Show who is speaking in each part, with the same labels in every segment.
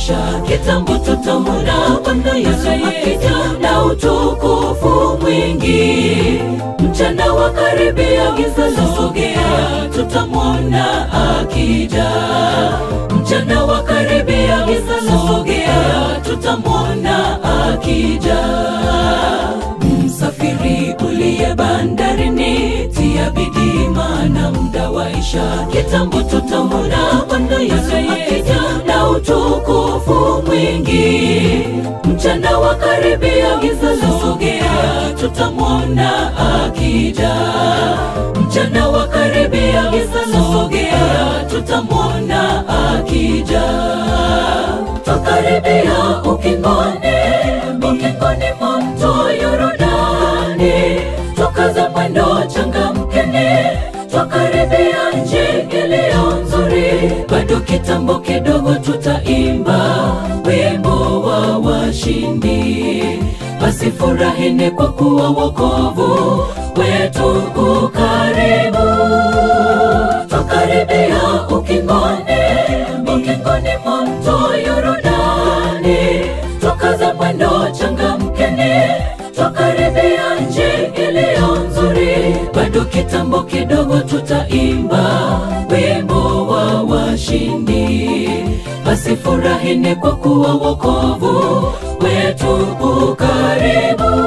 Speaker 1: waisha kitambo tutamwona Bwana Yesu akija na utukufu mwingi. Mchana wa karibia, giza lasogea, tutamwona akija. Mchana wa karibia, giza lasogea, tutamwona akija. Msafiri uliye bandarini, tia bidii, maana muda waisha. Kitambo tutamwona Bwana Yesu akija na utukufu mwingi. Mchana wa karibia, giza lasogea, tutamwona akija. Mchana wa karibia, giza lasogea, tutamwona akija. Twakaribia ukingoni, ukingoni mwa mto Yordani, twakaza mwendo, changamkeni, twakaribia nchi iliyo nzuri. Bado kitambo kidogo, tutaimba wimbo wa washindi. Basi furahini kwa kuwa wokovu wetu ukaribu. Twakaribia ukingoni, ukingoni mwa mto Yordani, twakaza mwendo, changamkeni, twakaribia nchi iliyo nzuri. Bado kitambo kidogo, tutaimba wimbo wa washindi. Basi furahini kwa kuwa wokovu wetu ukaribu.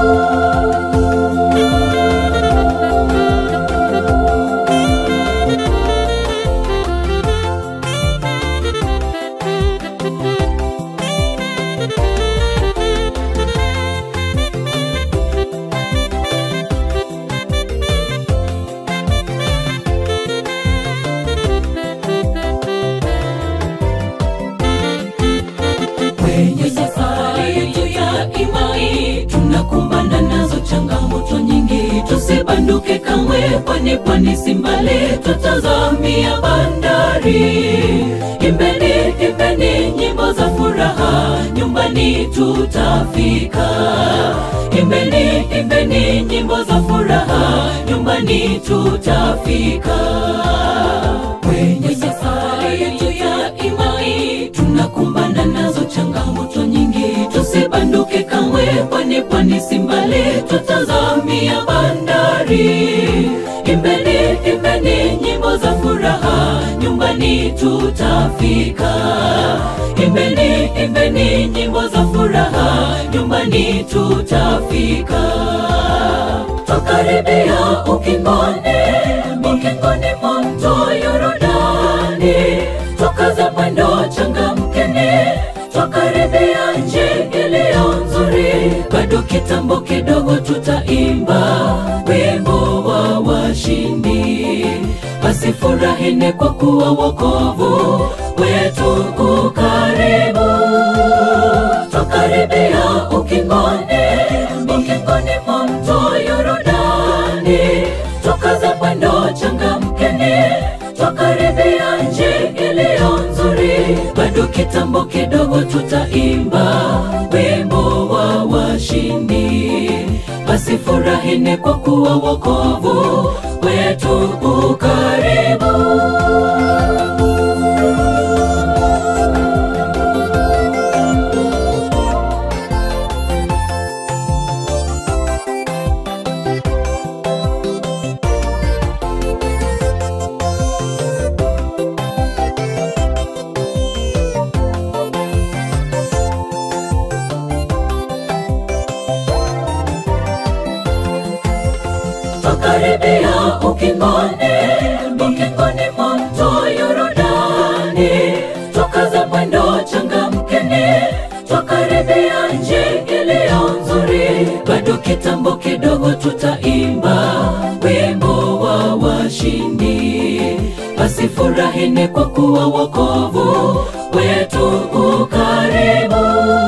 Speaker 1: Kwenye safari yetu ya imani tunakumbana nazo changamoto nyingi, tusibanduke kamwe, kwani pwani si mbali, tutazamia bandari. Imbeni, imbeni nyimbo za furaha, nyumbani tutafika. Imbeni, imbeni nyimbo za furaha, nyumbani tutafika. Kwenye safari yetu ya imani tunakumbana nazo changamoto nyingi, tusibanduke kamwe, kwani pwani si mbali, tutazamia bandari. Imbeni, imbeni nyimbo za furaha, nyumbani tutafika. Imbeni, imbeni nyimbo za furaha, nyumbani tutafika. Twakaribia ukingoni, ukingoni mwa mto Yordani, twakaza mwendo, changamkeni, twakaribia nchi iliyo nzuri. Bado kitambo kidogo, tutaimba wimbo wa washindi. Basi furahini kwa kuwa wokovu wetu ukaribu. Twakaribia ukingoni, ukingoni mwa mto Yordani, twakaza mwendo, changamkeni, twakaribia nchi iliyo nzuri. Bado kitambo kidogo, tutaimba wimbo wa washindi. Basi furahini kwa kuwa wokovu wetu ukaribu. Twakaribia ukingoni, ukingoni mwa mto Yordani, twakaza mwendo, changamkeni, twakaribia nchi iliyo nzuri. Bado kitambo kidogo, tutaimba wimbo wa washindi. Basi furahini kwa kuwa wokovu wetu ukaribu.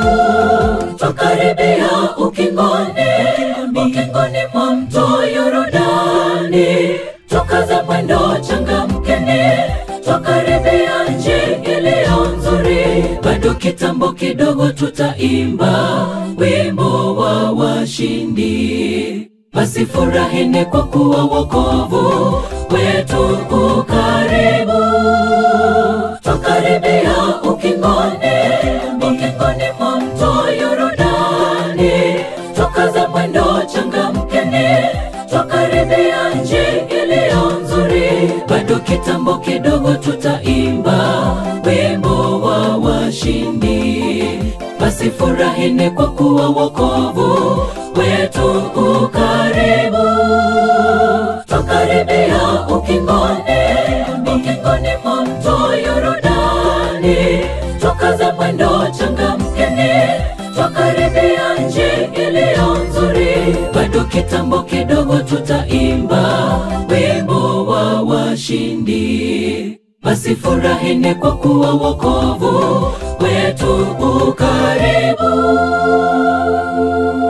Speaker 1: Twakaribia ukingoni, ukingoni mwa mto Yordani, twakaza mwendo, changamkeni, twakaribia nchi iliyo nzuri. Bado kitambo kidogo, tutaimba wimbo wa washindi. Basi furahini kwa kuwa wokovu wetu ukaribu. Twakaribia ukingoni, washindi. Basi furahini kwa kuwa wokovu wetu ukaribu, twakaribia ukingoni, ukingoni mwa mto Yordani, twakaza mwendo, changamkeni, twakaribia nchi iliyo nzuri. Bado kitambo kidogo, tutaimba wimbo wa washindi. Basi furahini kwa kuwa wokovu wetu ukaribu.